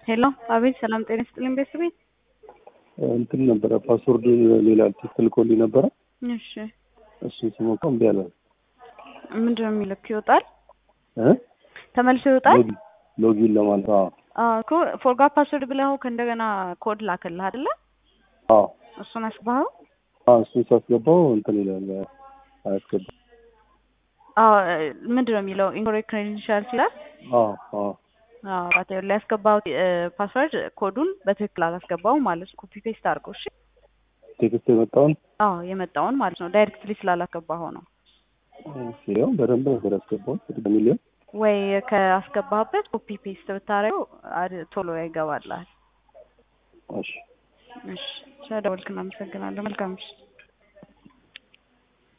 ሄሎ፣ አቤት። ሰላም ጤና ይስጥልኝ ቤተሰቤ። እንትን ነበረ ፓስወርድ ሌላ ትክክል ኮልኝ ነበረ። እሺ፣ እሱን ስሞካው እምቢ አለ። ምንድን ነው የሚልክ? ይወጣል፣ እ ተመልሶ ይወጣል። ሎጊን ሎጊን ለማለት አዎ፣ አዎ እኮ ፎርጋት ፓስወርድ ብለው ከእንደገና ኮድ ላክልህ አይደለ? አዎ፣ እሱን አስባኸው? አዎ። እሱን ሳስገባው እንትን ይላል አያስገባም። አዎ ምንድን ነው የሚለው? ኢንኮሬክት ክሬደንሻልስ ይላል። አዎ፣ አዎ። አዎ ራቴ ላይ ያስገባው ፓስወርድ ኮዱን በትክክል አላስገባው ማለት ነው። ኮፒ ፔስት አድርገው። እሺ ቴክስት የመጣውን አዎ የመጣውን ማለት ነው። ዳይሬክትሊ ስላላስገባኸው ነው። ያው በደንብ ነበር ያስገባው ሚሊዮን ወይ ከአስገባህበት ኮፒ ፔስት ብታረገው አድ- ቶሎ ይገባልሃል። እሺ እሺ ስለደወልክ እናመሰግናለን። መልካም ምሽት።